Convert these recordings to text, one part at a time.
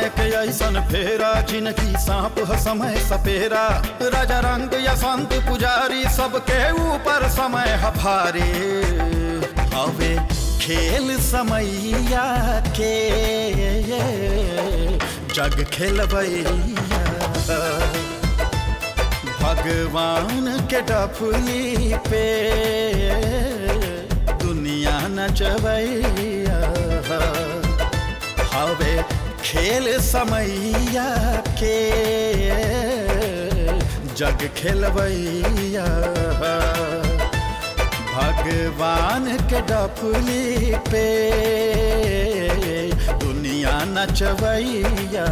समय के ऐसन फेरा जिनकी सांप ह समय सपेरा राजा रंग या संत पुजारी सबके ऊपर समय ह भारी हवे खेल समैया के जग खेलबैया भगवान के डफली पे दुनिया नचबैया हवे खेल समैया के जग खेलबैया भगवान के डफली पे दुनिया नचबैया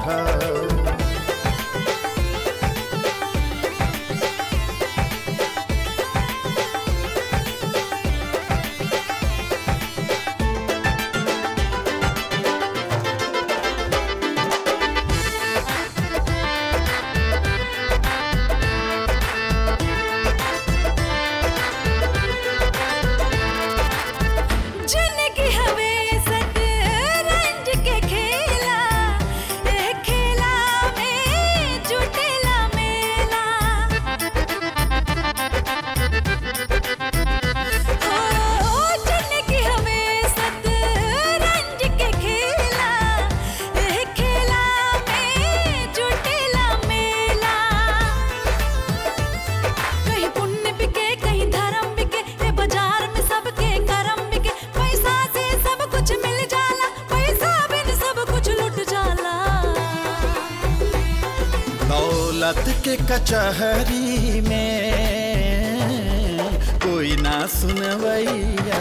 जिनकी हवे सतरंज के खेला ए खेला में जुटेला मेला ओ जिनकी हवे सतरंज के खेला ए खेला में जुटेला मेला कहीं पुण्य बिके कहीं धर्म बिके ये बाजार में सबके करम बिके पैसा से सब कुछ मिल जाला पैसा बिन सब कुछ लुट जाला दौलत के कचहरी में कोई ना सुनवैया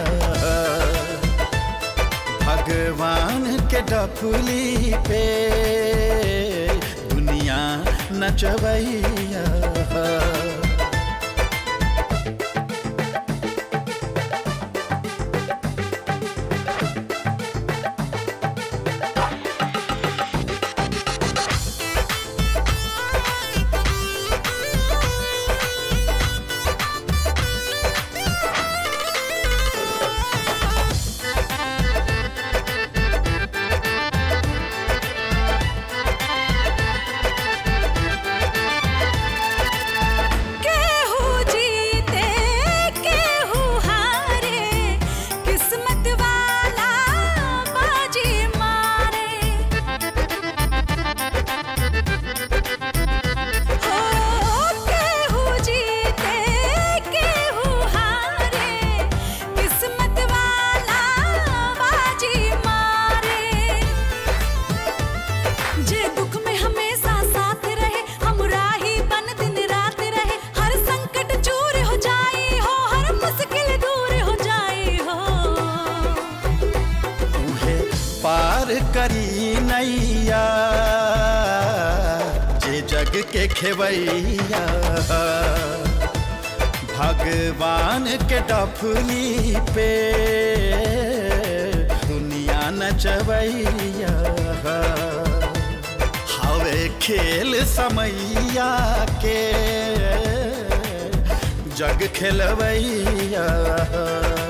भगवान के डफली पे दुनिया नचवैया केहू जीते केहू हारे किस्मत वाला बाजी मारे हो केहू जीते केहू हारे किस्मत वाला बाजी मारे जे दुख में हमेशा साथ रहे हमरा ही बन दिन रात रहे हर संकट चूर हो जाई हो हर मुश्किल दूर हो जाई हो उहे पार करी नैया जे जग के खेवैया भगवान के डफली पे दुनिया नचवैया हवे खेल समैया के जग खेलवैया